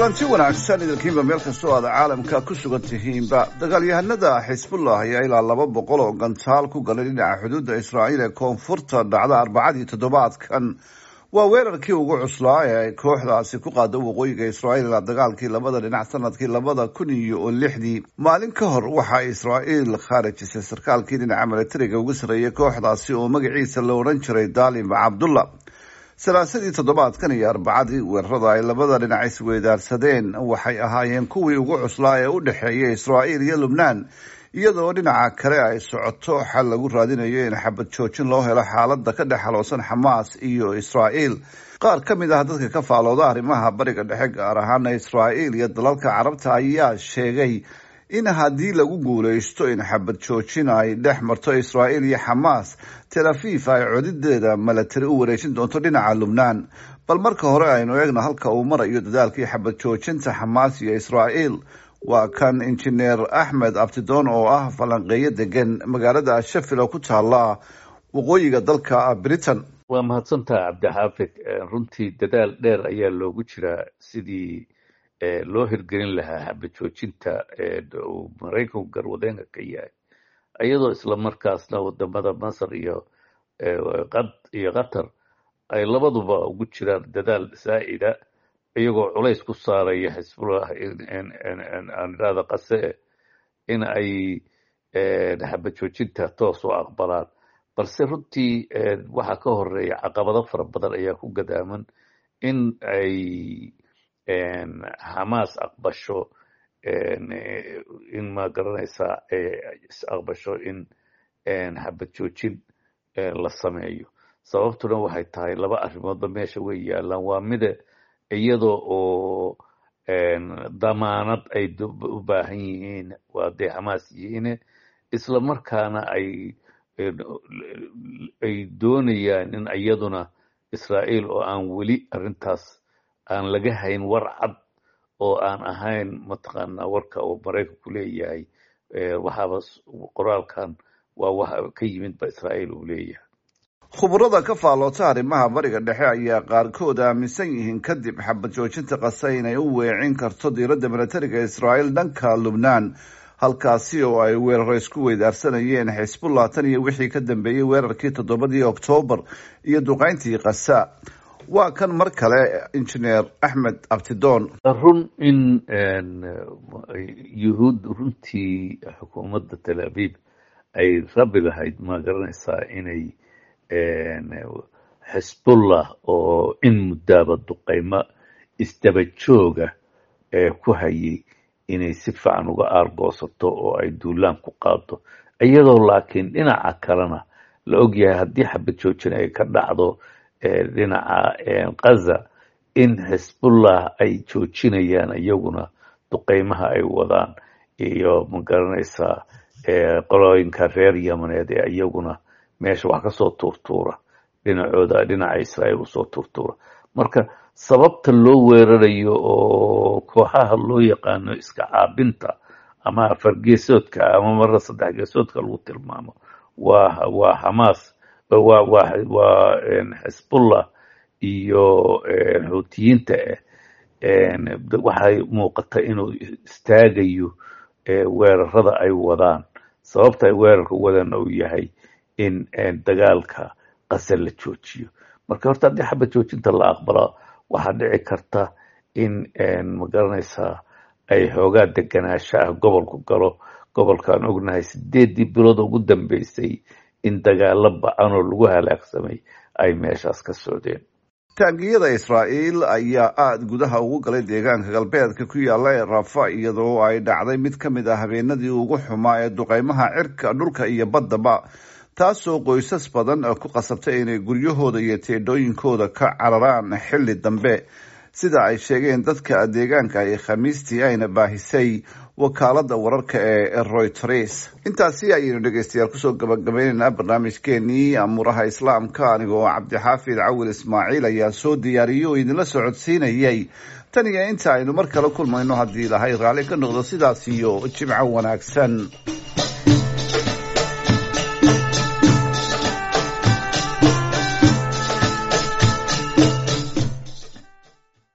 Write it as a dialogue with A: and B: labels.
A: kulanti wanaagsan idinkiinba meel kastoo aad caalamka ku sugan tihiinba dagaalyahanada xisbullah ayaa ilaa laba boqol oo gantaal ku galay dhinaca xuduudda israa'iil ee koonfurta dhacda arbacadii toddobaadkan waa weerarkii ugu cuslaa ee ay kooxdaasi ku qaado waqooyiga israa'iil ilaa dagaalkii labada dhinac sanadkii labada kun iyo lixdii maalin ka hor waxaa israa'iil khaarijisay sarkaalkii dhinaca milatariga ugu sarreeyay kooxdaasi oo magaciisa la odhan jiray dalim cabdullah salaasadii toddobaadkan iyo arbacadii weerarada ay labada dhinac isweydaarsadeen waxay ahaayeen kuwii ugu cuslaa ee u dhexeeya israa'iil iyo lubnaan iyadoo dhinaca kale ay socoto xal lagu raadinayo in xabad joojin loo helo xaalada ka dhex haloosan xamaas iyo israa'iil qaar ka mid ah dadka ka faalooda arrimaha bariga dhexe gaar ahaana israa'iil iyo dalalka carabta ayaa sheegay in haddii lagu guuleysto in xabad joojin ay dhex marto israa'iil iyo xamaas tel afiif ay codideeda milatari u wareejin doonto dhinaca lubnaan bal marka hore aynu eegno halka uu marayo dadaalkii xabad joojinta xamaas iyo israa'iil waa kan injineer axmed abtidoon oo ah falanqeeyo degan magaalada shafil oo ku taala waqooyiga dalka britain
B: waa mahadsantaha cabdixaafid runtii dadaal dheer ayaa loogu jiraa sidii loo hirgelin lahaa xabad joojinta uu maraykanku garwadeenka ka yahay iyadoo isla markaasna wadamada masar iyo iyo qatar ay labaduba ugu jiraan dadaal saa'ida iyagoo culays ku saaraya xisbullah aan idhahda qase in ay xabad joojinta toos u aqbalaan balse runtii waxaa ka horeeya caqabado fara badan ayaa ku gadaaman in ay xamaas aqbasho in ma garanaysaa aqbasho in xabad joojin la sameeyo sababtuna waxay tahay laba arrimoodba meesha way yaalaan waa mida iyadoo oo damaanad ay u baahan yihiin waa dee xamaas yihiine isla markaana ay ay doonayaan in iyaduna israa'iil oo aan weli arrintaas aan laga hayn war cad oo aan ahayn mataqaanaa warka uu maraykanku leeyahay waxaaba qoraalkan waa waxa ka yimid ba israa'iil uu leeyahay
A: khubarada ka faaloota arrimaha bariga dhexe ayaa qaarkood aaminsan yihiin kadib xabad joojinta qase inay u weecin karto diiradda milatariga israa'iil dhanka lubnaan halkaasi oo ay weeraro isku weydaarsanayeen xisbullah tan iyo wixii ka dambeeyey weerarkii toddobadii oktoobar iyo duqayntii kasa waa kan mar kale injineer axmed abtidoon
B: run in yuhuud runtii xukuumadda tel aviv ay rabi lahayd ma garanaysaa inay xisbullah oo in muddaaba duqaymo isdaba jooga ku hayay inay si fiican uga aargoosato oo ay duulaan ku qaado iyadoo laakiin dhinaca kalena la ogyahay haddii xabad joojin ay ka dhacdo dhinaca kaza in xisbullah ay joojinayaan iyaguna duqaymaha ay wadaan iyo ma garanaysaa qolooyinka reer yamaneed ee iyaguna meesha wax kasoo tuurtuura dhinacooda dhinaca israa'iil usoo tuurtuura marka sababta loo weerarayo oo kooxaha loo yaqaano iska caabinta ama afargeesoodka ama marra saddex geesoodka lagu tilmaamo waa waa xamaas waa waa waa xisbullah iyo xuutiyiinta ah waxay muuqata inuu istaagayo weerarada ay wadaan sababta ay weerarka wadaan uu yahay in dagaalka qase la joojiyo marka horta haddii xabad joojinta la aqbalo waxaa dhici karta in ma garanaysaa ay xoogaa deganaasho ah gobolku galo gobolkaan ognahay sideeddii bilood ugu dambeysay in dagaalo bacan oo lagu halaagsamay ay meeshaas ka socdeen
A: taangiyada israa'iil ayaa aada gudaha ugu galay deegaanka galbeedka ku yaalla ee rafa iyadoo ay dhacday mid ka mid ah habeenadii ugu xumaa ee duqaymaha cirka dhulka iyo baddaba taasoo qoysas badan ku qasabtay inay guryahooda iyo teedhooyinkooda ka cararaan xilli dambe sida ay sheegeen dadka deegaanka ay khamiistii ayna baahisay wakaalada wararka ee royters intaasi ayaynu dhegeystayaal kusoo gabagabaynaynaa barnaamijkeenii amuuraha islaamka anigoo cabdixaafid cawil ismaaciil ayaa soo diyaariyey oo idinla socodsiinayay tan iyo inta aynu mar kale kulmayno haddii ilahay raalli ka noqdo sidaas iyo jimco wanaagsan